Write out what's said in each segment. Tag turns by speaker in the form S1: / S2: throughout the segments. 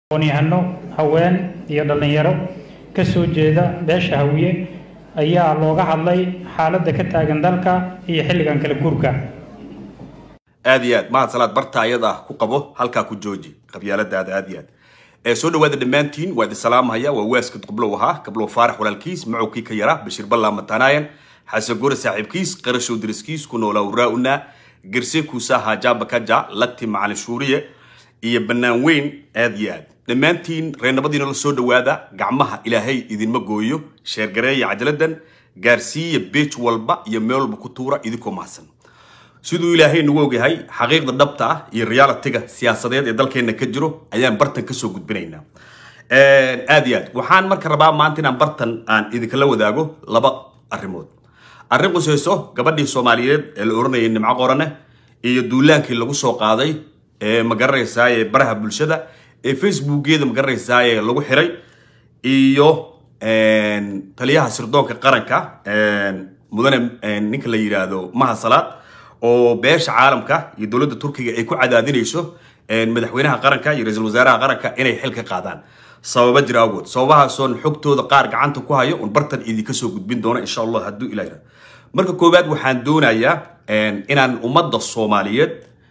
S1: aqoon-yahano haween iyo dhallinyaro ka soo jeeda beesha hawiye ayaa looga hadlay xaaladda ka taagan dalka iyo xilligan kala guurka
S2: aad iyo aad mahad salaad barta ayada ku qabo halkaa ku jooji qabyaaladaada aad iyo aad ee soo dhawaada dhammaantiin waa idin salaamhaya waa waaska qablow ahaa qablow faarax walaalkiis macowkii ka yara bashiir ballaa matanaayan xasan gore saaxiibkiis qarashow dariskiis ku noolaa waraa'una gerse kuusa haajaaba kaja lagti macalin shuuriye iyo bannaan weyn aad iyo aad dhammaantiin reernimadiina la soo dhawaada gacmaha ilaahay idinma gooyo sheergareeya cajaladan gaarsiiya beej walba iyo meel walba ku tuura idinkoo mahadsan siduu ilaahay nagu ogyahay xaqiiqda dhabta ah iyo realitiga siyaasadeed ee dalkeena ka jiro ayaan bartan kasoo gudbinaynaa aad iyo aad waxaan marka rabaa maanta inaan bartan aan idinkala wadaago laba arrimood arrin qusayso gabadhii soomaaliyeed ee la oranayay nimco qorane iyo duulaankii lagu soo qaaday ee magaranaysaa ee baraha bulshada ee facebookeeda magaranaysaa ee lagu xiray iyo taliyaha sirdoonka qaranka mudane ninka la yidhaahdo maha salaad oo beesha caalamka iyo dowladda turkiga ay ku cadaadinayso madaxweynaha qaranka iyo ra-iisul wasaaraha qaranka inay xil ka qaadaan sababa jira awood sababahaasoon xogtooda qaar gacanta ku hayo un bartan idinka soo gudbin doono insha allah hadduu ilah yidhahdo marka koowaad waxaan doonayaa inaan ummadda soomaaliyeed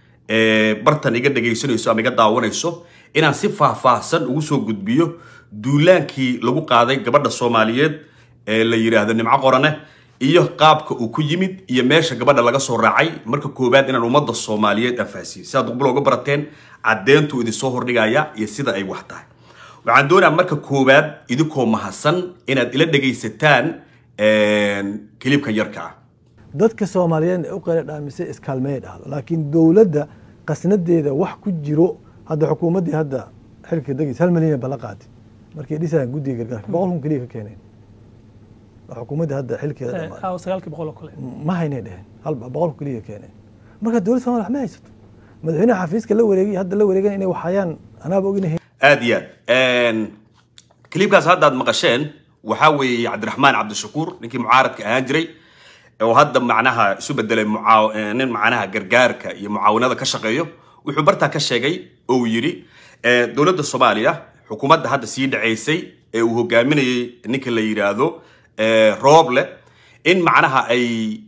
S2: bartan iga dhagaysanayso ama iga daawanayso inaan si faahfaahsan ugu soo gudbiyo duulaankii lagu qaaday gabadha soomaaliyeed ee la yidhaahdo nimco qorane iyo qaabka uu ku yimid iyo meesha gabadha laga soo raacay marka koowaad inaan ummadda soomaaliyeed anfaasiyo sidaad duqbalo uga barateen caddeyntuu idinsoo hordhigaya iyo sida ay wax tahay waxaan doonayaa marka koowaad idinkoo mahadsan inaad ila dhagaysataan kilibkan yarka ah
S3: dadka soomaaliyeed ee u qeyla dhaamisay iskaalmeey dhahdo laakiin dowladda qasnadeeda wax ku jiro hadda xukuumaddii hadda xilka degeysa hal milyan bala qaatay markay dhisayaan guddiga gargaarka boqol kun keliya ka keeneen xukuumaddii hadda xilkeeda dhamaaday
S4: sagaalkii boqol oo kale
S3: ma haynay dheheen hal boqol kun keliya keeneen marka dowladda somalia wax ma haysato madaxweynaha xafiiska la wareegay hadda la wareegan inay waxayaan anaaba oginahay
S2: aad iyo aad kilibkaas haddaad maqasheen waxaa weeye cabdiraxmaan cabdishakuur ninkii mucaaradka ahaan jiray oo hadda macnaha isu bedelay nin macnaha gargaarka iyo mucaawinada ka shaqeeyo wuxuu bartaa ka sheegay oo uu yidhi dowladda soomaaliya xukuumadda hadda sii dhacaysay ee uu hogaaminayay ninka la yidhaahdo rooble in macnaha ay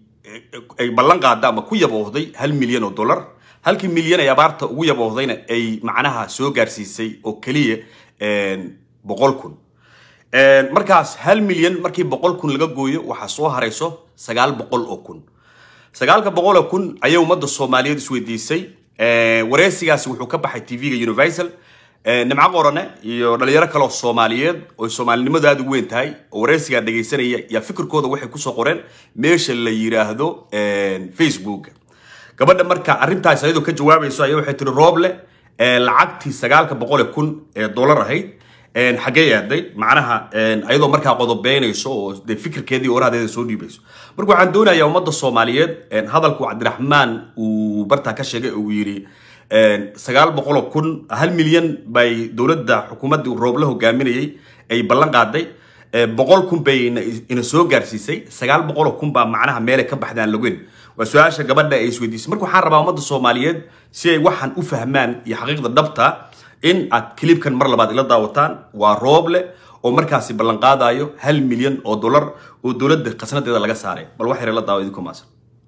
S2: ay ballan qaada ama ku yaboohday hal milyan oo dollar halkii milyan ay abaarta ugu yaboohdayna ay macnaha soo gaarsiisay oo keliya boqol kun markaas hal milyan markii boqol kun laga gooyo waxaa soo harayso sagaal boqol oo kun sagaalka boqol oo kun ayay ummadda soomaaliyeed isweydiisay wareysigaasi wuxuu ka baxay tv-ga universal nimco qorane iyo dhalinyaro kaleoo soomaaliyeed oo soomaalinimadu aada ugu weyn tahay oo wareysigaa dhagaysanaya yaa fikirkooda waxay kusoo qoreen meesha la yidhaahdo facebooka gabadha marka arrintaas ayadoo ka jawaabayso ayaa waxay tiri rooble lacagtii sagaalka boqol ee kun ee dollar ahayd xaggee aaday macnaha ayadoo markaa qodobeynayso oo de fikirkeedii orahadeeda soo dhiibayso marka waxaan doonayaa ummadda soomaaliyeed hadalku cabdiraxmaan uu bartaa ka sheegay uu yidhi sagaal boqoloo kun hal milyan bay dowladda xukuumadda rooble hogaaminayay ay ballan qaaday boqol kun bay ina soo gaarsiisay sagaal boqoloo kun baa macnaha meelay ka baxdaan lageyn waa su-aasha gabadha ay isweydiisay marka waxaan rabaa ummadda soomaaliyeed si ay waxaan u fahmaan iyo xaqiiqda dhabta in aad kilibkan mar labaad ila daawataan waa rooble oo markaasi ballan qaadayo hal milyan oo dollar oo dowladda khasnadeeda laga saaray bal wax yar la daawo idinku maasan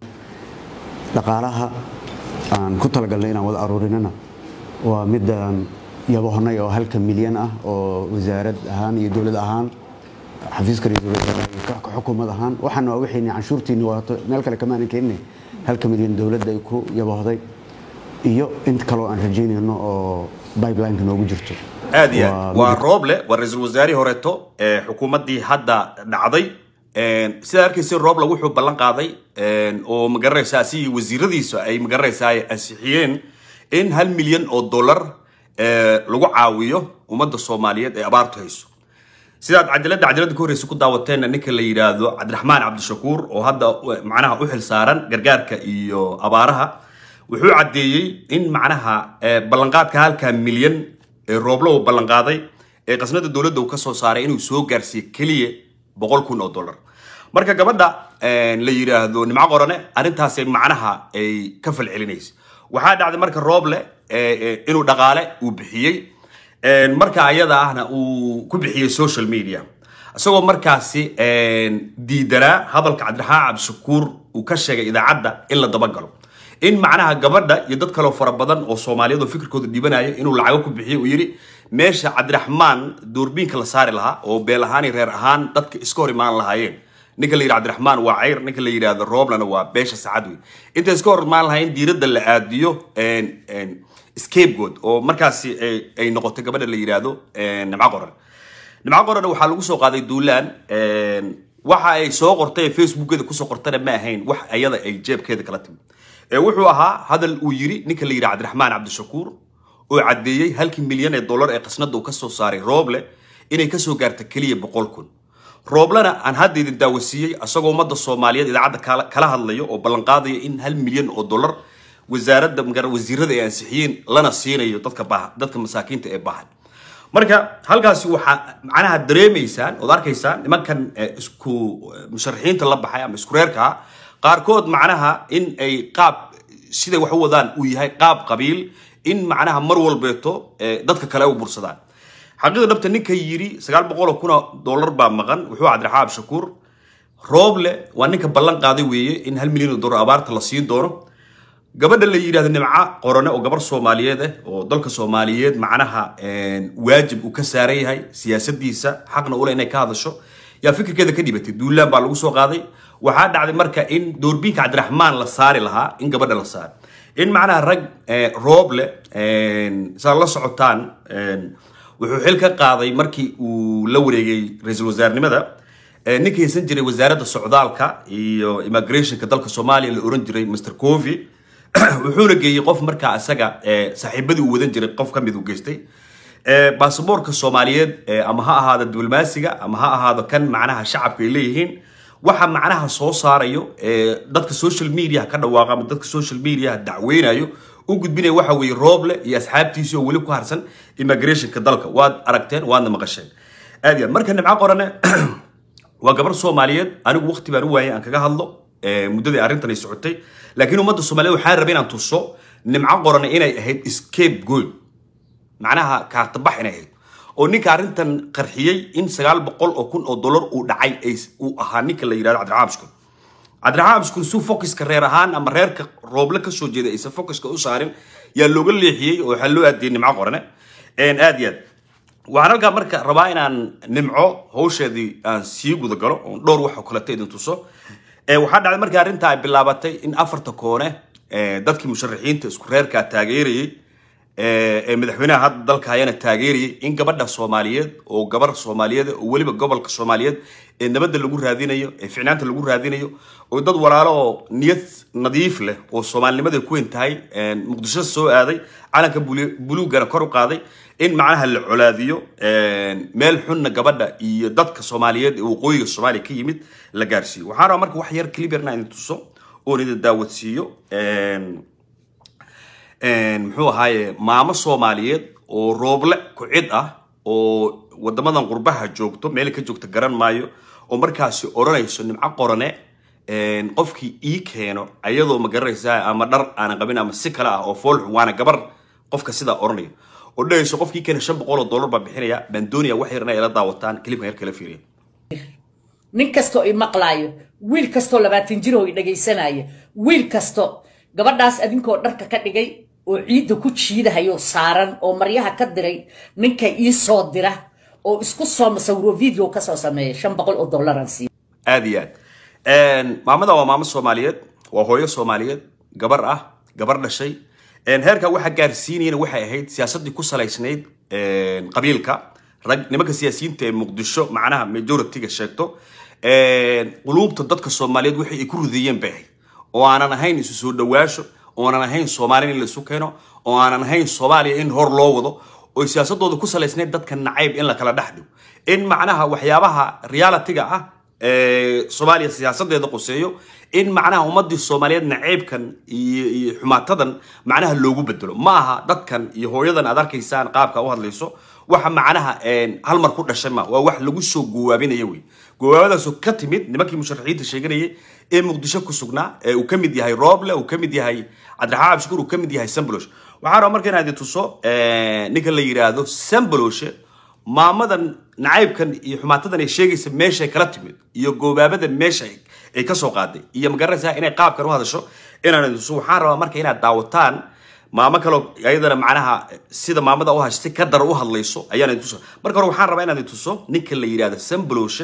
S5: dhaqaalaha aan ku talagalnay inaan wada aruurinana waa midaan yabohonay oo halka milyan ah oo wasaarad ahaan iyo dowlad ahaan xafiiska ra-iisul wasaaraha ka xukuumad ahaan waxaana waa wixii canshuurtiini waato meel kale kamaanan keeninay halka milyan dowladda ay ku yabohday iyo int kaloo aan rajaynayno oo bibelineka noogu jirto
S2: aad iyo aad waa rooble waa ra-iisul wasaarihii horeeto ee xukuumaddii hadda dhacday sidaa arkaysa rooble wuxuu ballan qaaday oo magaranaysaa si wasiiradiisa ay magaranaysaa ansixiyeen in hal milyan oo dollar lagu caawiyo ummadda soomaaliyeed ee abaartu hayso sidaad cajaladda cajaladda ka horreysa ku daawateenna ninka la yidhaahdo cabdiraxmaan cabdishakuur oo hadda macnaha u xil saaran gargaarka iyo abaaraha wuxuu caddeeyey in macnaha ballanqaadka halkaa milyan ee rooblo uu ballanqaaday ee qasnada dowladda uu ka soo saaray inuu soo gaarsiiyo keliya boqol kun oo dollar marka gabadha la yidhaahdo nimco qorane arrintaasay macnaha ay ka falcelinaysa waxaa dhacday marka rooble inuu dhaqaale uu bixiyey marka ayada ahna uu ku bixiyey social media isagoo markaasi diidanaa hadalka cabdiraxmaan cabdishakuur uu ka sheegay idaacadda in la dabagalo in macnaha gabadha iyo dad kaleo fara badan oo soomaaliyeed oo fikirkooda dhibanaya inuu lacago ku bixiyo uu yidhi meesha cabdiraxmaan doorbiinka la saari lahaa oo beel ahaan iyo reer ahaan dadka iska hor imaan lahaayeen ninka la yidhi cabdiraxmaan waa cayr ninka la yidhaahdo rooblana waa beesha sacad wey intay iska hor imaan lahaayeen diiradda la aadiyo scapegood oo markaasi ay noqotay gabadha la yidhaahdo nimco qoran nimco qoran waxaa lagu soo qaaday duulaan waxa ay soo qortay ee facebookeeda kusoo qortana ma ahayn wax ayada ay jeebkeeda kala timi wuxuu ahaa hadal uu yiri ninka la yidhi cabdiraxmaan cabdishakuur oo caddeeyey halkii milyan ee dollar ee qasnada uu kasoo saaray rooble inay kasoo gaarta keliya boqol kun rooblena aan hadda idin daawasiiyey asagoo ummadda soomaaliyeed idaacadda kala hadlayo oo ballanqaadaya in hal milyan oo dollar wasaaradda magara wasiirada ay ansixiyeen lana siinayo dadka baaha dadka masaakiinta ee baahan marka halkaasi waxaa macnaha dareemaysaan ood arkaysaan nimankan isku musharaxiinta la baxay ama isku reerka ah qaarkood macnaha in ay qaab siday wax u wadaan uu yahay qaab qabiil in macnaha mar walbeeto dadka kale u bursadaan xaqiiqda dhabta ninka yidhi sagaal boqol oo kun oo dollar baa maqan wuxuu cabdiraxmaan abshakuur rooble waa ninka ballan qaaday weeye in hal milyan oo dollar abaarta la siin doono gabadha la yidhahdo nimco qorone oo gabar soomaaliyeed ah oo dalka soomaaliyeed macnaha waajib uu ka saaran yahay siyaasadiisa xaqna ule inay ka hadasho yaa fikirkeeda ka dhibatay duulaan baa lagu soo qaaday waxaa dhacday marka in doorbiinka cabdiraxmaan la saari lahaa in gabadha la saaro in macnaha rag rooble saad la socotaan wuxuu xil ka qaaday markii uu la wareegay ra-iisul wasaarnimada ninkii haysan jiray wasaaradda socdaalka iyo immigrationka dalka soomaaliya la oran jiray mr covi wuxuuna geeyey qof markaa isaga saaxiibadii uu wadan jiray qof ka mid uu geystay baasaboorka soomaaliyeed ama ha ahaado diblomaasiga ama ha ahaado kan macnaha shacabka ay leeyihiin waxa macnaha soo saarayo dadka social media ka dhawaaqa ama dadka social media dacweynayo u gudbinaya waxa weeye rooble iyo asxaabtiisii oo weli ku harsan immigrationka dalka waad aragteen waadna maqasheen aad iyo aad marka nimco qorane waa gabar soomaaliyeed anigu waqti baan u waayay aan kaga hadlo muddadii arrintan ay socotay laakiin ummadda soomaaliyeed waxaan rabay inaan tuso nimco qorane inay ahayd scape gold macnaha kaartabax inay ahayd oo ninka arrintan qarxiyey in sagaal boqol oo kun oo dollar uu dhacay uu ahaa ninka la yidhahdo cabdiraxmaan abshkur cabdiraxmaan abshkur suu focuska reer ahaan ama reerka rooble kasoo jeeda aysan focuska u saarin yaa looga leexiyey oo waxaa loo aadiyey nimco qorane aad iyo aad waxaan halkaa marka rabaa inaan nimco hawsheedii aan sii guda galo oon dhowr wax oo kaleta idin tuso waxaa dhacday markii arrinta ay bilaabatay in afarta koone dadkii musharaxiinta isku reerkaa taageerayey ee madaxweynaha hadda dalka hayana taageerayay in gabadha soomaaliyeed oo gabar soomaaliyeed oo weliba gobolka soomaaliyeed ee nabadda lagu raadinayo ee ficnaanta lagu raadinayo oo dad walaalo oo niyad nadiif leh oo soomaalinimada ku weyn tahay muqdisho soo aaday calanka buluugana kor u qaaday in macnaha la colaadiyo meel xunna gabadha iyo dadka soomaaliyeed ee waqooyiga soomaaliya ka yimid la gaarsiiyo waxaan rabaa marka wax yar cliberna idin tuso oon idin daawadsiiyo muxuu ahaaye maamo soomaaliyeed oo rooble ku cid ah oo wadamadan qurbaha joogto meel ka joogta garan maayo oo markaasi odhanayso nimco qorane qofkii ii keeno ayadoo ma garanaysaa ama dhar aanan qabin ama si kale ah oo foolxun waana gabar qofka sidaa odhanaya oo dhahayso qofkii keena shan boqol oo dollar baa bixinaya baan doonaya wax yarna ila daawataan kilibkan yar kala fiiriya
S4: nin kastoo i maqlaayo wiil kastoo labaatan jir oo i dhagaysanaya wiil kasto gabadhaas adinkoo dharka ka dhigay oo ciidda ku jiidahayo saaran oo maryaha ka diray ninka ii soo dira oo isku soo masawiro video kasoo sameeya shan boqol oo dollaran siiya
S2: aad iyo aad maamada waa maamo soomaaliyeed waa hooyo soomaaliyeed gabar ah gabar dhashay heerka waxa gaarsiinayana waxay ahayd siyaasadii ku salaysnayd qabiilka rag nimanka siyaasiyiinta ee muqdisho macnaha majority-ga sheegto quluubta dadka soomaaliyeed waxay ay ku rideeyeen bay ahayd oo aanan ahayn isu soo dhawaasho oo aanan ahayn soomaaliya in laisu keeno oo aanan ahayn soomaaliya in hor loo wado oo siyaasadooda ku salaysnayd dadka nacayb in la kala dhex dhigo in macnaha waxyaabaha reality-ga ah soomaaliya siyaasadeeda quseeyo in macnaha ummadii soomaaliyeed naceybkan iyo iyo xumaatadan macnaha loogu bedelo ma aha dadkan iyo hooyadan aad arkaysaan qaabka u hadlayso waxa macnaha hal mar ku dhashay ma waa wax lagu soo gowaabinaya wey gowaabadaasoo ka timid nimankii musharaxiinta sheeganayay ee muqdisho ku sugnaa ee uu ka mid yahay rooble uu ka mid yahay cabdiraxmaan cabshukuur uu ka mid yahay sambolosh waxaan rabaa marka inaan idin tuso ninka la yidhaahdo sambaloshe maamadan nacaybkan iyo xumaatadan ay sheegaysa meeshay kala timid iyo goobaabada meesha ay- ay ka soo qaaday iyo magaranaysaa inay qaabkan u hadasho inaan idin tuso waxaan rabaa marka inaad daawataan maamo kaloo ayadana macnaha sida maamada u hashtay ka dara u hadlayso ayaan idin tuso marka hore waxaan rabaa inaan idin tuso ninka la yidhaahdo sambaloshe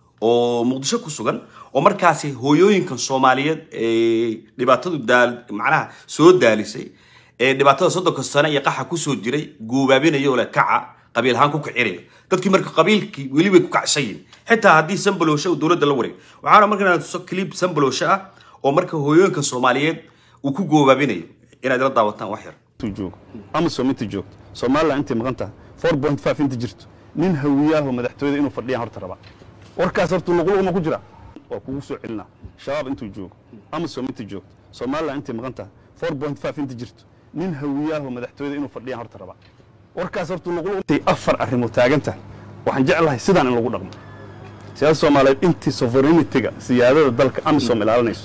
S2: oo muqdisho ku sugan oo markaasi hooyooyinkan soomaaliyeed ee dhibaatadu daal macnaha soo daalisay ee dhibaatada soddonka sano iyo qaxa kusoo jiray guubaabinayo le kaca qabiil ahaan ku kicinayo dadkii marka qabiilkii weli way ku kacsan yihin xitaa haddii sambalowshe uu dowladda la wareeg waxaana marka inaan tuso clip sambalowshe ah oo marka hooyooyinkan soomaaliyeed uu ku goobaabinayo inaad ila daawataan wax yar
S6: intuu joogo amasom inta joogto somalilan intay maqan tahay four point five inta jirto nin hawiyaaho madaxtooyada inuu fadhiyaan horta rabaa warkaas horta luqluqma ku jira waa kugu soo celinaa shabaab intuu joogo amasom inta joogto somalilan intay maqan tahay four point five inta jirto nin hawiyaaho madaxtooyada inuu fadhiyaan horta rabaa warkaas horta luqluq intay afar arrimood taagan tahay waxaan jeclahay sidaan in lagu dhaqmo siyaasada soomaaliyeed intii sovereignity-ga siyaadada dalka amisom ilaalinayso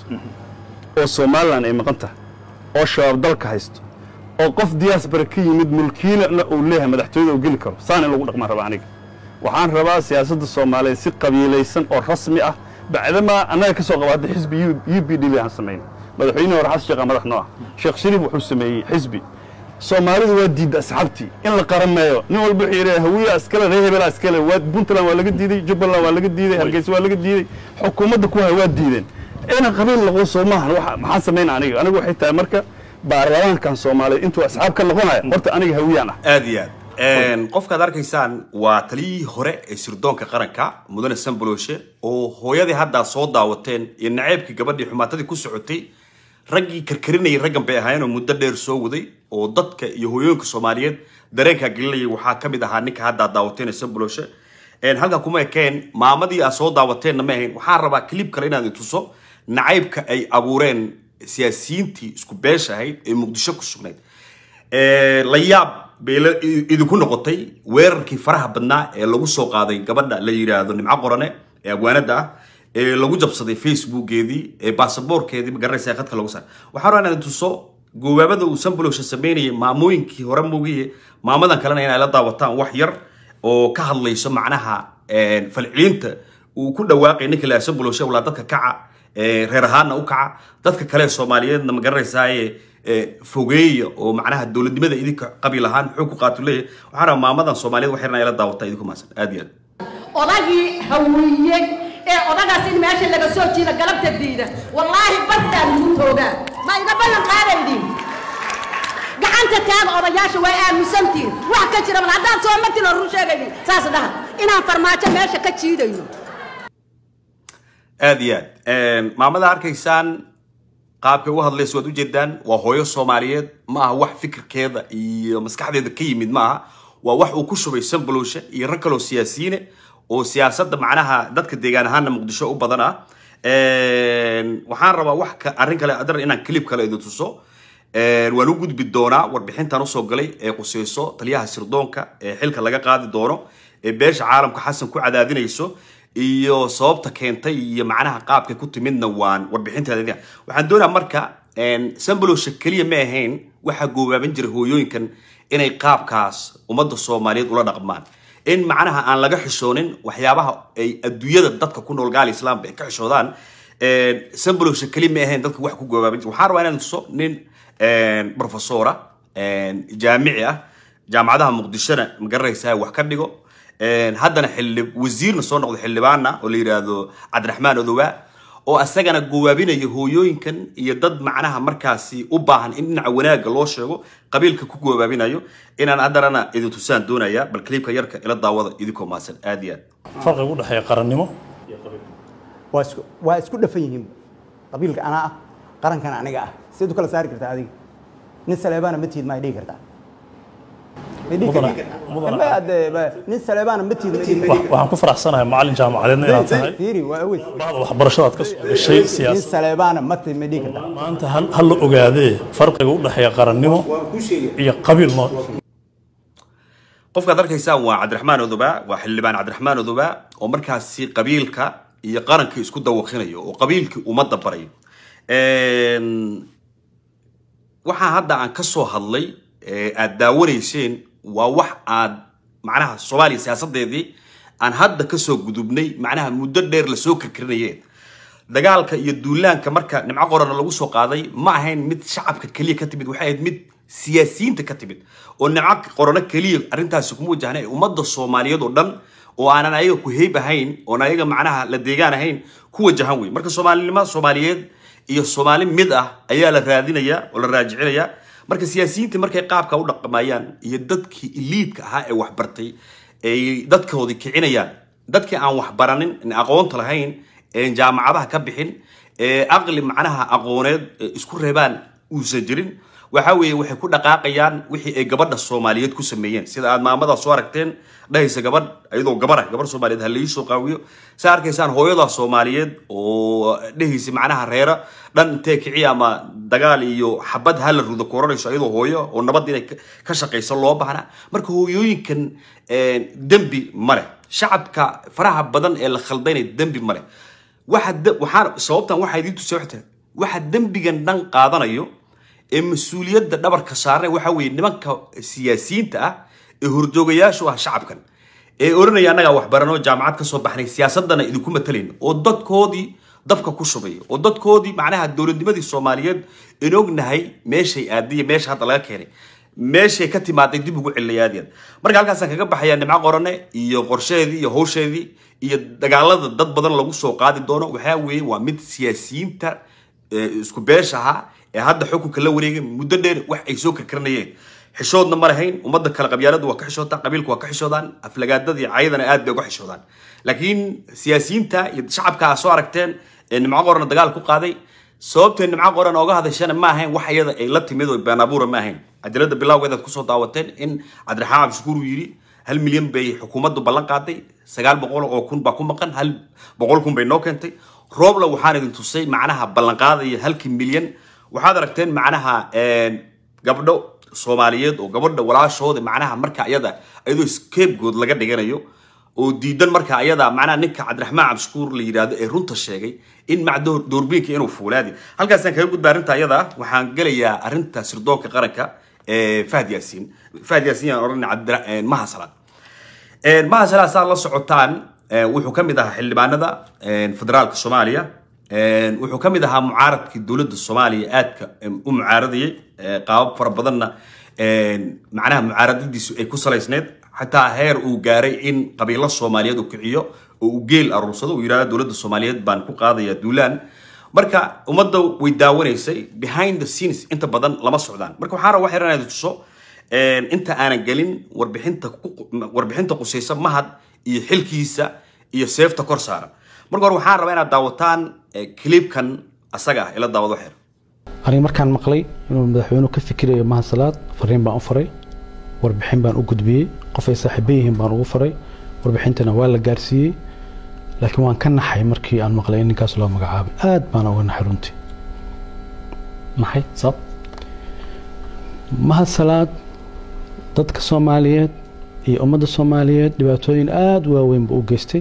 S6: oo somalilan ay maqan tahay oo shabaab dalka haysto oo qof diaspora ka yimid mulkiilana uu leeyahay madaxtooyada uu geli karo saan in lagu dhaqmaan raba aniga waxaan rabaa siyaasadda soomaaliyeed si qabiilaysan oo rasmi ah bacdamaa annaga ka soo qabaatay xisbi u b d b aan samayn madaxweynihii hore xasan sheekh madax noo ah sheekh shariif wuxuu sameeyey xisbi soomaalidu waa diidda asxaabtii in la qarameeyo nin walba wuxuu yidhi hawiya iskale reer hebelaa iskale waa puntland waa laga diiday jubbaland waa laga diiday hargeysa waa laga diiday xukuumadda ku haya waa diideen ina qabiil noqdo soo maahan waxa- maxaan samayn aniga anigu waxay tahay marka baarlamaankan soomaaliyeed intuu asxaab ka noqonaya horta aniga hawiyaan ah
S2: aad iyo aad qofkaad arkaysaan waa taliyihii hore ee sirdoonka qaranka mudane sambaloshe oo hooyadii haddaa soo daawateen iyo naceybkii gabadhii xumaatadii ku socotay raggii karkarinayay raggan bay ahaayeen oo muddo dheer soo waday oo dadka iyo hooyooyinka soomaaliyeed dareenkaa gelinayay waxaa ka mid ahaa ninka haddaa daawateen ee sambaloshe halkan kuma ekeen maamadii aad soo daawateenna ma ahayn waxaan rabaa clip kale inaad i tuso nacaybka ay abuureen siyaasiyiintii isku beesha ahayd ee muqdisho ku sugnayd Ee, la yaab bay la- i- idinku noqotay weerarkii faraha badnaa ee lagu soo qaaday gabadha la yidhaahdo nimco qorane ee abwaanada ah ee lagu jabsaday facebookeedii ee baasaboorkeedii magaranaysa ee khadka lagu saaray waxaan rabaa inaan tuso goobaabada uu sambalowsha sameynayay maamooyinkii hore moogiye maamadan kalena inay la daawataan wax yar oo ka hadlayso macnaha een, falcelinta uu ku dhawaaqay ninka la sambalowsha walaa dadka kaca ee, reer ahaanna u kaca dadka kale ee soomaaliyeedna ma garanaysaaye ee, fogeeya oo macnaha dowladnimada idinka qabiil ahaan xoog ku qaatu leeyahay waxaan rabaa maamadan soomaaliyeed wax yarna ila daawata idinku maasan aad iyo aad
S7: odagii hawiyey ee odagaas in meesha laga soo jiida galabta diida wallaahi bartaan lagu toogaa ma iga ballan qaadaydin gacanta taaga odayaasha way aaminsantihin wax ka jira bal haddaan soo martin oo run sheegaynin saas dhaha inaan farmaajo meesha ka jiidayno
S2: aad iyo aad maamada arkaysaan qaabkay u hadlaysa waad ujeedaan waa hooyo soomaaliyeed ma aha wax fikirkeeda iyo maskaxdeeda ka yimid ma aha waa wax uu ku shubay sambalowsha iyo rag kaloo siyaasiyiine oo siyaasadda macnaha dadka deegaan ahaana muqdisho u badan ah waxaan rabaa wax ka arrin kale adar inaan clip kale idin tuso waan u gudbi doonaa warbixintan usoo galay ee quseyso taliyaha sirdoonka ee xilka laga qaadi doono ee beesha caalamka xasan ku cadaadinayso iyo sababta keentay iyo macnaha qaabkay ku timidna waan warbixinteeda waxaan doonaa marka sambalowsha keliya ma ahayn waxaa goobaaban jiray hooyooyinkan inay qaabkaas ummadda soomaaliyeed ula dhaqmaan in macnaha aan laga xishoonin waxyaabaha ay adduunyada dadka ku nool gaal islaamba ay ka xishoodaan sambalowsha keliya ma ahayn dadka wax ku goobaaban jira waxaan rabaa inaan tuso nin professora jaamici ah jaamacadaha muqdishona magaranaysaa wax ka dhigo haddana xildhi wasiirna soo noqdo xildhibaana oo la yidhaahdo cabdiraxmaan odowaa oo asagana gowaabinaya hooyooyinkan iyo dad macnaha markaasi u baahan in dhinaca wanaagga loo sheego qabiilka ku goobaabinayo inaan haddanana idin tusaan doonaya bal kliibka yarka ila daawada idinkoo maasan aad iyo aad
S8: farqiga u dhexeeya qarannimo
S9: waa isku waa isku dhafan yihiin qabiilka anaa ah qarankana aniga ah sidaad u kala saari kartaa adiga nin saleebaana ma tiid ma dhihi kartaa ma dhihi
S8: Mudana-
S9: kartaa
S8: mudana-
S9: Ma hadee- ma- nin saleebaana ma tiid ma dhihi
S8: Wa- waxaan ku faraxsanahay macallin jaamacadeedna inaad tahay
S9: fiiri waa aweys
S8: bacda waxbarashadaad ka soo gashay
S9: nin
S8: siyaasad
S9: saleebaana ma tiid ma dhihi kartaa
S8: maanta hal hal la ogaadee farqiga u dhexeeya qarannimo iyo qabiil noo
S2: qofkaad arkaysaan waa cabdiraxmaan odobaa waa xildhibaan cabdiraxmaan odobaa oo markaasi qabiilka iyo qaranka isku dawaqinayo oo qabiilkii ummadda barayo waxaa hadda aan ka soo hadlay ee aad daawanayseen waa wax aad macnaha soomaaliya siyaasadeedii aan hadda kasoo gudubnay macnaha muddo dheer lasoo karkarinayeen dagaalka iyo duulaanka marka nimco qorana lagu soo qaaday ma ahayn mid shacabka keliya ka timid waxay ahayd mid siyaasiyiinta ka timid oo nimco qorano keliya arrintaasi kuma wajahna ee ummadda soomaaliyeed oo dhan oo aanan ayaga ku heyb ahayn oon ayaga macnaha la deegaan ahayn ku wajahan wey marka soomaalinimo soomaaliyeed iyo soomaali mid ah ayaa la raadinaya oo la raajicinaya marka siyaasiyiinta markay qaabka u dhaqamayaan iyo dadkii iliidka ahaa ee waxbartay ay dadkoodii kicinayaan dadkii aan waxbaranin aan aqoonta lahayn een jaamacadaha ka bixin ee aqli macnaha aqooneed ee isku reebaan uusan jirin waxa weeye waxay ku dhaqaaqayaan wixii ay gabadha soomaaliyeed ku sameeyeen sida aad maamada soo aragteen dhahaysa gabadh iyadoo gabar ah gabar soomaaliyeed ha laii soo qaawiyo saa arkaysaan hooyada soomaaliyeed oo dhehaysa macnaha reera dhan intee kiciya ama dagaal iyo xabad hala rudo koranayso iyadoo hooyo oo nabad inay ka- ka shaqayso loo baahna marka hooyooyinkan een, dembi ma leh shacabka faraha badan ee la khaldayna dembi ma leh waxa de- waxaan sababtan waxaa idiin tusay waxay tahay waxa dembigan dhan qaadanayo ee mas-uuliyadda dhabarka saarnay waxa weeye nimanka siyaasiyiinta ah ee horjoogayaashu ah shacabkan ee oranaya annagaa waxbaranoo jaamacad kasoo baxnay siyaasadana idinku matalayna oo dadkoodii dabka ku shubay oo dadkoodii macnaha dowladnimadii soomaaliyeed in ognahay meeshay aadiya meesha hadda laga keenay meeshay ka timaaday dib ugu celinaya aad iyo aad marka halkaasaan kaga baxayaa nimco qorane iyo qorsheedii iyo hawsheedii iyo dagaalada dad badan lagu soo qaadi doono waxaa weeye waa mid siyaasiyiinta ee isku beesha ahaa ee hadda xukunka la wareegay muddo dheer wax ay soo karkaranayeen xishoodna ma lahayn ummadda kale qabyaaladu waa ka xishootaan qabiilku waa ka xishoodaan aflagaadada iyo cayadana aad bay uga xishoodaan laakiin siyaasiyiinta iyo shacabka aa soo aragteen ee nimco qorana dagaal ku qaaday sababtee nimco qoran ooga hadashana ma ahayn wax iyada ay la timid oo been abuura ma ahayn cajalada bilawgeedaad kusoo daawateen in cabdiraxmaan cabdishakuur uu yidhi hal milyan bay xukuumaddu ballan qaaday sagaal boqol oo kun baa ku maqan hal boqol kun bay noo keentay roobla waxaan idin tusay macnaha ballanqaadaya halkii milyan waxaad aragteen macnaha een, gabdho soomaaliyeed oo gabadha walaashooda macnaha marka ayada iyadoo scapegood laga dhiganayo oo diidan marka ayada macnaha ninka cabdiraxmaan cabdishakuur la yidhaahdo ee runta sheegay in macdoor doorbiinka inuu fuulaadi halkaasaan kaga gudba arrinta ayada ah. waxaan gelayaa arrinta sirdoonka qaranka ee fahd yaasiin fahd yaasiin yaan odhanay cabdira een, maha salaad Een, maha salaad saad la socotaan een, wuxuu ka mid ahaa xildhibaanada een, federaalka soomaaliya Een, wuxuu ka mid ahaa mucaaradkii dowladda soomaaliya aadka em, u mucaaradayay ee, qaabab fara badanna een, macnaha mucaaradadiisu ay ku salaysneed xataa heer uu gaaray in qabiilo soomaaliyeed uu kiciyo oo uu geel aruursado uu yidhahdo dowladda soomaaliyeed baan ku qaadaya duulaan marka ummadda way daawanaysay behind the scenes inta badan lama socdaan marka waxaan rabaa wax yar inaan idin tuso een, inta aanan gelin warbixinta ku- warbixinta qusaysa mahad iyo xilkiisa iyo seefta kor saaran marka hore waxaan rabaa inaad daawataan eh, clipkan asaga ah ila daawado xeer
S10: aniga markaan maqlay inuu madaxweynuhu ka fikirayo mahasalaad fariin baan u faray warbixin baan u gudbiyey qof ay saaxiibo yihiin baan ugu faray warbixintana waa la gaarsiiyey laakiin waan ka naxay markii aan maqlay in ninkaas loo magacaabay aad baan uga naxay runtii maxay sabab mahasalaad dadka soomaaliyeed iyo ummadda soomaaliyeed dhibaatooyin aada u waaweyn buu u geystay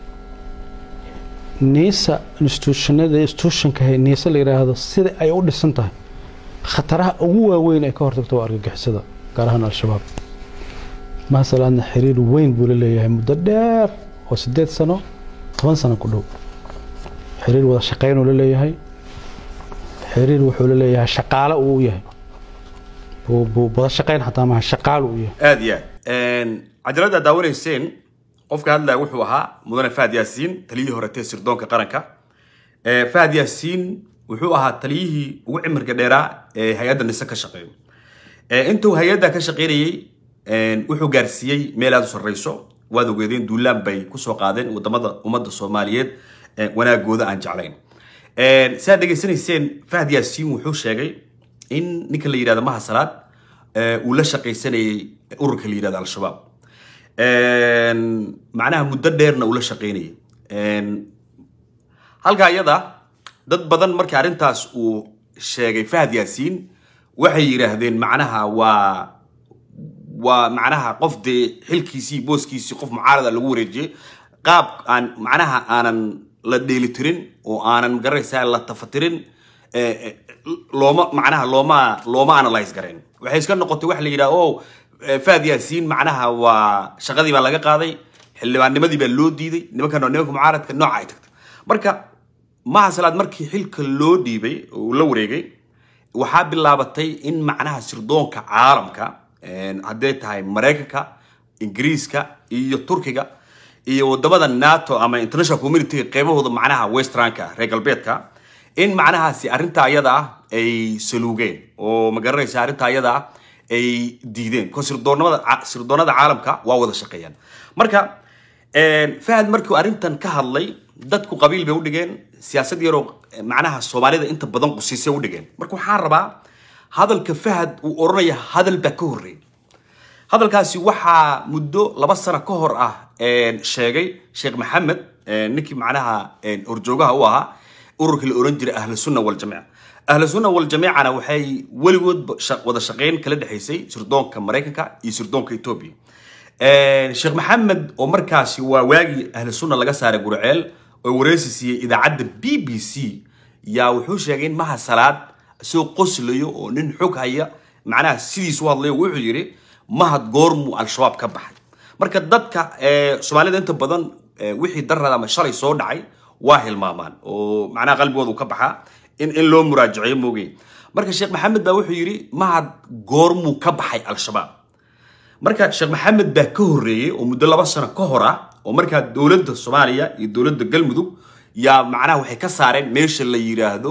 S10: niisa institutionada institutionka hay- niisa la yidhaahdo sida ay u dhisan tahay khataraha ugu waaweyn ay ka hortagto waa argagixisada gaar ahaan al-shabaab mahasalaadna xiriir weyn buu la leeyahay muddo dheer oo sideed sano toban sano ku dhow xiriir wada shaqaynuu la leeyahay xiriir wuxuu la leeyahay shaqaale uu u yahay buu buu wada shaqayn xataa maaha shaqaale uu yahay
S2: aad iyo aad cajalada daawanayseen qofka hadlaya wuxuu ahaa mudane fahad yaasiin taliyihii horetee sirdoonka qaranka Eh, fahad yaasiin wuxuu ahaa taliyihii ugu cimirka dheeraa ee hay-adda nise ka shaqeeyo Eh, intuu hay-adda ka shaqeynayey eh, wuxuu gaarsiiyey meel aad u sarreyso waad ogeedeen duulaan bay kusoo qaadeen wadamada ummadda soomaaliyeed eh, wanaagooda aan jeclayn Eh, si aad dhegaysanayseen fahad yaasiin wuxuu sheegay in ninka la yidhahdo maha salaad eh, uu la shaqaysanayay ururka la yidhahdo al-shabaab Een, macnaha muddo dheerna uu la shaqaynayay Een, halka iyada dad badan markii arrintaas uu sheegay fahad yaasiin waxay yidhaahdeen macnaha waa waa macnaha qof dee xilkiisii booskiisii qof mucaarada lagu wareejiyey qaab aan macnaha aanan la dheelitirin oo aanan garanaysaa la tafatirin eh, eh, looma macnaha looma looma analyse garayn waxay iska noqotay wax la yidhaha o fahad yaasiin macnaha waa shaqadii baa laga qaaday xildhibaannimadii baa loo diiday nimankan waa nimanka mucaaradka nooca ay tagtay marka maha salaad markii xilka loo dhiibay oo uu la wareegay waxaa bilaabatay in macnaha sirdoonka caalamka hadday tahay maraykanka ingiriiska iyo turkiga iyo wadamada nato ama international community qeybahooda macnaha westranka reer galbeedka in macnahaasi arrinta ayada ah ay saluugeen oo magaranaysa arrinta ayada ah ay diideen ko sirdoonamada sirdoonada caalamka waa wada shaqeeyaan marka fahad markuu arrintan ka hadlay dadku qabiil bay udhigeen siyaasad yaroo macnaha soomaalida inta badan qusiisay udhigeen marka waxaan rabaa hadalka fahad uu odhanaya hadal baa ka horreeyay hadalkaasi waxaa muddo laba sano ka hor ah sheegay sheekh maxamed ninkii macnaha horjoogaha u ahaa ururkii la oran jiray ahlu sunna waljamiica ahlu sunna waljamiicana waxay weligood wada shaqeyn kala dhexaysay sirdoonka maraykanka iyo sirdoonka etoobiya sheekh maxamed oo markaasi waa waagii ahlu sunna laga saaray gurceel oo wareysi siiyey idaacadda b b c yaa wuxuu sheegay in maha salaad isagoo qoslayo oo nin xog haya macnaha sidiisu hadlayo wuxuu yidhi mahad goormuu al-shabaab ka baxay marka dadka soomaalida inta badan wixii darada ama shalay soo dhacay waa hilmaamaan oo macnaha qalbigooda uu ka baxaa in in loo muraajaceeyo moogay marka sheekh maxamed baa wuxuu yidhi mahad goormuu ka baxay al-shabaab marka sheekh maxamed baa ka horreeyey oo muddo laba sano ka hor ah oo markaa dowladda soomaaliya iyo dowladda galmudug yaa macnaha waxay ka saareen meesha la yiraahdo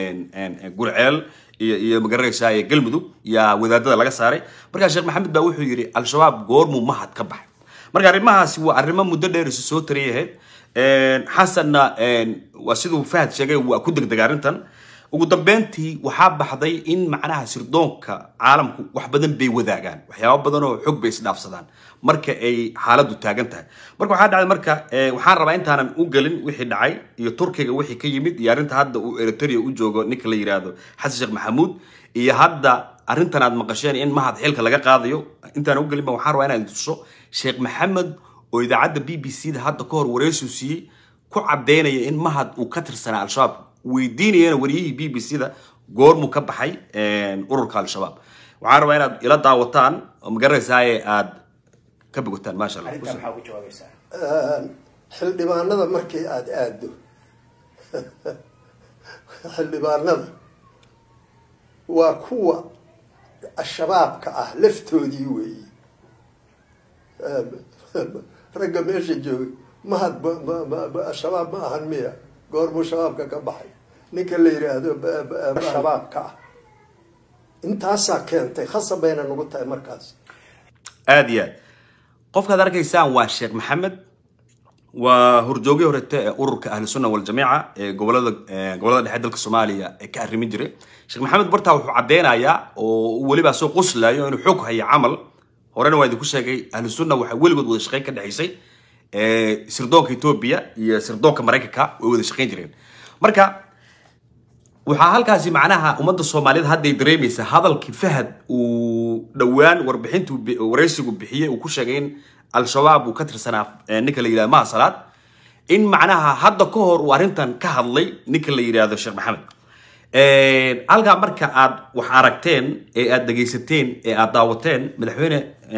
S2: gurceel iyo iyo magaranaysaa galmudug yaa wadaadada laga saaray markaa sheekh maxamed baa wuxuu yidhi al-shabaab goormuu mahad ka baxay marka arrimahaasi waa arrimo muddo dheer isu soo tariyay ahayd xasanna waa siduu fahad sheegay waa ku degdega arrintan ugu dambeyntii waxaa baxday in macnaha sirdoonka caalamku wax badan bay wadaagaan waxyaabo badan oo xog bay isdhaafsadaan marka ay xaaladdu taagan tahay marka waxaa dhacday marka waxaan rabaa intaanan u gelin wixii dhacay iyo turkiga wixii ka yimid iyo arrinta hadda uu eritrea u joogo ninka la yiraahdo xasan sheekh maxamuud iyo hadda arrintan aad maqasheen in mahad xilka laga qaadayo intaanan u gelin ba waxaan rabaa inaan tuso sheekh maxamed oo idaacadda b b c da hadda ka hor wareysiu siiyey ku caddeynaya in mahad uu ka tirsanaa al-shabaab weydiinayana wariyihii b b c da goormuu ka baxay ururka al-shabaab waxaan rabaa inaad ila daawataan oo magaranaysaay aad ka bogotaan maasha allah
S11: xildhibaanada markii aada aado xildhibaanada waa kuwa shabaabka ah laftoodii weeye ragga meesha joogay mahad shabaab ma ahan miya goormuu shabaabka ka baxay ninka la yidhaahdo shabaabka ah intaasaa keentay khasab bayna nagu tahay markaas
S2: aada iyo aad qofkaad arkaysaan waa sheekh maxamed waa horjoogii horete ee ururka ahlu sunna waljamiica ee gobolada gobolada dhexe dalka soomaaliya ee ka arrimin jiray sheekh maxamed bartaa wuxuu caddeynayaa oo weliba soo qoslayo inuu xog hayo camal horena waa idinku sheegay ahlu sunna waxaa weligood wada shaqeyn ka dhexaysay sirdoonka etoobiya iyo sirdoonka maraykanka way wada shaqeyn jireen marka waxaa halkaasi macnaha ummadda soomaaliyed hadday dareemaysa hadalkii fahad uu dhowaan warbixintu wareysigu bixiyey uu ku sheegay in al-shabaab uu ka tirsanaa ninka la yidhahdo maha salaad in macnaha hadda ka hor uu arrintan ka hadlay ninka la yidhaahdo sheekh maxamed halkaa marka aad wax aragteen ee aad dhegaysateen ee aad daawateen madaxweyne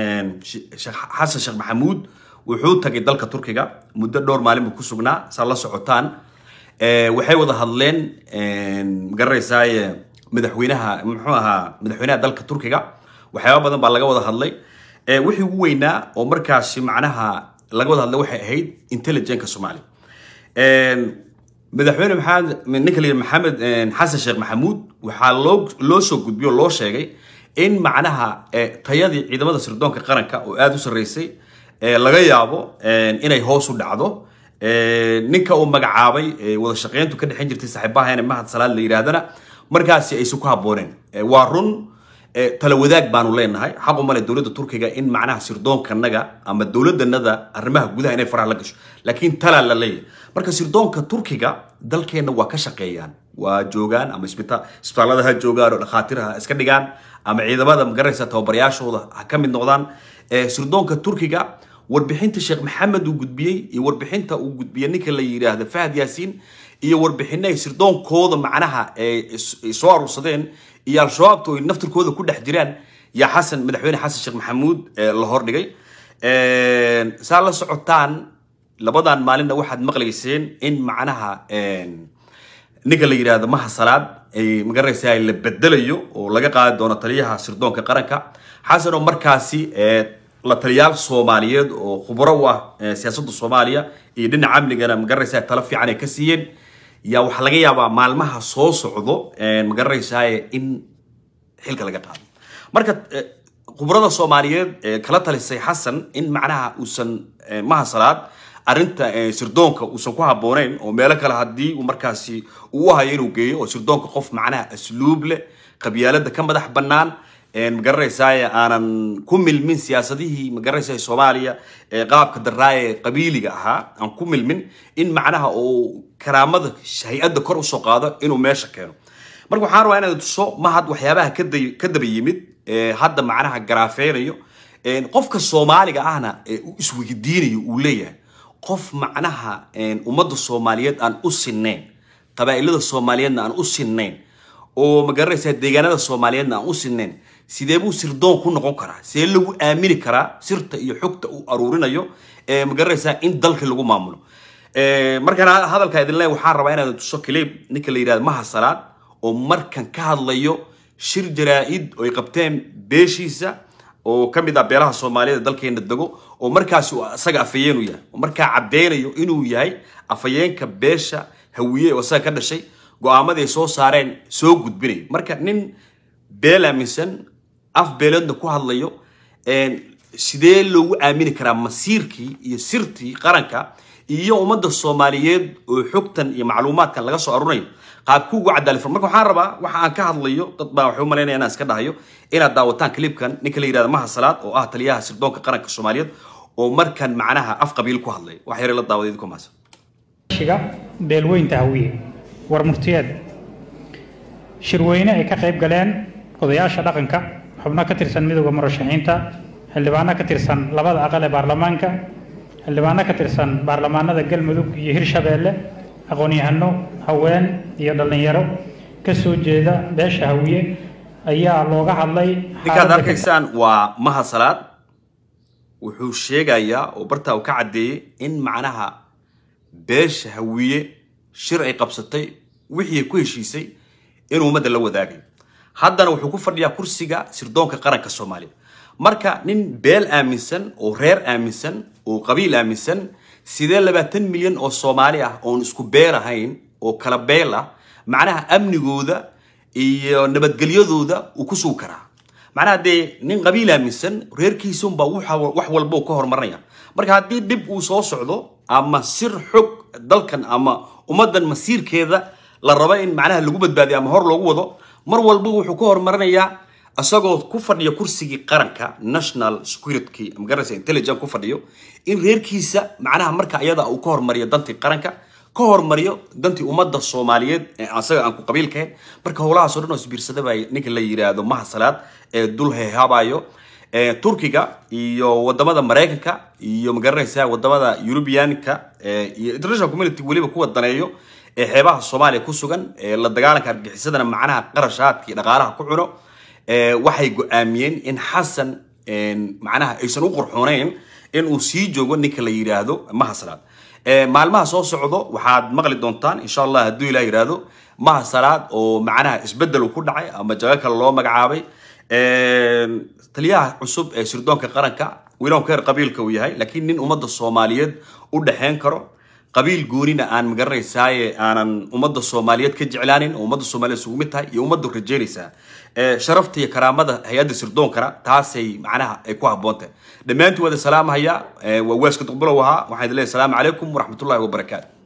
S2: xasan sheekh maxamuud wuxuu tagay dalka turkiga muddo dhowr maalin buu ku sugnaa saa la socotaan waxay wada hadleen magaranaysaay madaxweynaha muxuu ahaa madaxweynaha dalka turkiga waxyaaba badan baa laga wada hadlay wixii ugu weynaa oo markaasi macnaha laga wada hadlay waxay ahayd intelligenka soomaaliya madaxweyne maxamed ninka la yidhi maxamed xasan sheekh maxamuud waxaa loo loo soo gudbiyo loo sheegay in macnaha tayadii ciidamada sirdoonka qaranka oo aada u sarreysay laga yaabo inay hoos u dhacdo ninka uu magacaabay wada shaqeyntu ka dhexin jirtay saaxiibaha in mahad salaad la yidhaahdana markaasi aysan ku habbooneen waa run tala wadaag baanu leenahay xaqu male dowladda turkiga in macnaha sirdoonkanaga ama dowladanada arrimaha gudaha inay faraha la gasho laakiin talaa la leeyahay marka sirdoonka turkiga dalkeenna waa ka shaqeeyaan waa joogaan ama isbitaallada ha joogaan oo dhakhaatiir ha iska dhigaan ama ciidamada magaraysa tababarayaashooda ha ka mid noqdaan sirdoonka turkiga warbixinta sheekh maxamed uu gudbiyey iyo warbixinta uu gudbiyey ninka la yidhaahdo fahad yaasiin iyo warbixino ay sirdoonkooda macnaha ay soo aruursadeen iyo al-shabaabta ay naftirkooda ku dhex jiraan yaa xasan madaxweyne xasan sheekh maxamuud la hordhigay saa la socotaan labadan maalinna waxaad maqlayseen in macnaha ninka la yidhaahdo maha salaad ay magaraysaa la bedelayo oo laga qaadi doono taliyaha sirdoonka qaranka xasan oo markaasi la taliyaal soomaaliyeed oo khubro u ah siyaasadda soomaaliya iyo dhinaca amnigana magaraysaa talo fiican ay ka siiyeen yaa waxaa laga yaabaa maalmaha soo socdo magaraysaa in xilka laga qaado marka khubrada soomaaliyeed ee kala talisay xasan in macnaha uusan maha salaad arrinta sirdoonka uusan ku habbooneyn oo meelo kale haddii uu markaasi uu u hayo inuu geeyo oo sirdoonka qof macnaha asluub leh qabyaalada ka madax bannaan magaranaysaay aanan ku milmin siyaasadihii magaranaysaay soomaaliya ee qaabka daraaye ee qabiiliga ahaa aan ku milmin in macnaha uu karaamada hay-adda kor usoo qaado inuu meesha keeno marka waxaan rabaa inaad tuso mahad waxyaabaha ka daba yimid hadda macnaha garaafeynayo qofka soomaaliga ahna uu isweydiinayo uu leeyahay qof macnaha ummadda soomaaliyeed aan u sinnayn qabaa'ilada soomaaliyeedna aan u sinnayn oo magaranaysaa deegaanada soomaaliyeedna aan u sinnayn sidee buu sirdoon ku noqon karaa sidee lagu aamini karaa sirta iyo xogta uu aruurinayo magaranaysaa in dalka lagu maamulo markaan hadalkaa idin leeyahay waxaan rabaa inaad tuso clip ninka la yidhahdo maha salaad oo markan ka hadlayo shir jaraa-id oo ay qabteen beeshiisa oo ka mid ah beelaha soomaaliyeed dalkeena dego oo markaasi uu isaga afhayeenu yahay oo markaa caddeynayo inuu yahay afhayeenka beesha hawiye oo isaga ka dhashay go-aamadii ay soo saareen soo gudbinayo marka nin beel aaminsan af beeleedna ku hadlayo sidee loogu aamini karaa masiirkii iyo sirtii qaranka iyo ummadda soomaaliyeed oo xogtan iyo macluumaadkan laga soo arunayo qaabku ugu cadaalifar marka waxaan rabaa waxa aan ka hadlayo dad baa waxay u malaynaya inaan iska dhahayo inaad daawataan clipkan ninka la yidhahdo maha salaad oo ah taliyaha sirdoonka qaranka soomaaliyeed oo markan macnaha af qabiil ku hadlay wax yare la daawaday idinku maasa
S1: shiga beelweynta hawiye war murtiyeed shirweyne ay ka qayb galeen odayaasha dhaqanka xubno ka tirsan midowda murashaxiinta xildhibaano ka tirsan labada aqal ee baarlamaanka xildhibaano ka tirsan baarlamaanada galmudug iyo hirshabeelle aqoon-yahano haween iyo dhallinyaro ka soo jeeda beesha hawiye ayaa looga hadlay
S2: ninkaad arkaysaan waa maha salaad wuxuu sheegayaa oo bartaa uu ka caddeeyey in macnaha beesha hawiye shir ay qabsatay wixii ay ku heshiisay inuu ummadda la wadaagay haddana wuxuu ku fadhiyaa kursiga sirdoonka qaranka soomaaliya marka nin beel aaminsan oo reer aaminsan oo qabiil aaminsan sidee labaatan milyan oo soomaali ah oon isku beel ahayn oo kala beel ah macnaha amnigooda iyo nabadgelyadooda uu ku sugi karaa macnaha dee nin qabiil aaminsan reerkiisunbaa wax walba uu ka horumarinaya marka haddii dhib uu soo socdo ama sir xog dalkan ama ummaddan masiirkeeda la rabo in macnaha lagu badbaadiyo ama hor loogu wado mar walba wuxuu ka horumarinayaa isagoo ku fadhiya kursigii qaranka national security magaraysa intelligence ku fadhiyo in reerkiisa macnaha marka iyada uu ka hormariyo dantii qaranka ka hormariyo dantii ummadda soomaaliyeed ee asaga aan ku qabiilkahayn marka howlahaas oo dhan oo isbiirsada baa ninka la yiraahdo maha salaad ee dul heehaabayo turkiga iyo wadamada maraykanka iyo magaranaysa wadamada eurubianka iyo international community weliba kuwa daneeyo ee xeebaha soomaaliya ku sugan ee la dagaalanka argagixisadana macnaha qarashaadka iyo dhaqaalaha ku cuno waxay go-aamiyeen in xasan macnaha aysan u qurxooneyn in uu sii joogo ninka la yidhaahdo maha salaad maalmaha soo socdo waxaad maqli doontaan insha allah hadduu ilah yidhaahdo maha salaad oo macnaha isbedel ku dhacay ama jago kale loo magacaabay taliyaha cusub ee sirdoonka qaranka wiilow keer qabiilka uu yahay laakiin nin ummadda soomaaliyeed u dhexeyn karo qabiil goonina aan magaranaysaay aanan ummadda soomaaliyeed ka jeclaanin oo ummadda soomaaliyeed isugu mid tahay iyo ummaddu rajeynaysaa sharafta iyo karaamada hay-adda sirdoonkana taasay macnaha ay ku habboon tahay dhammaantiin waada salaamahaya waa waaska duqbulow ahaa waxaan idin leeyahay asalaamu calaykum waraxmatullahi wabarakaatu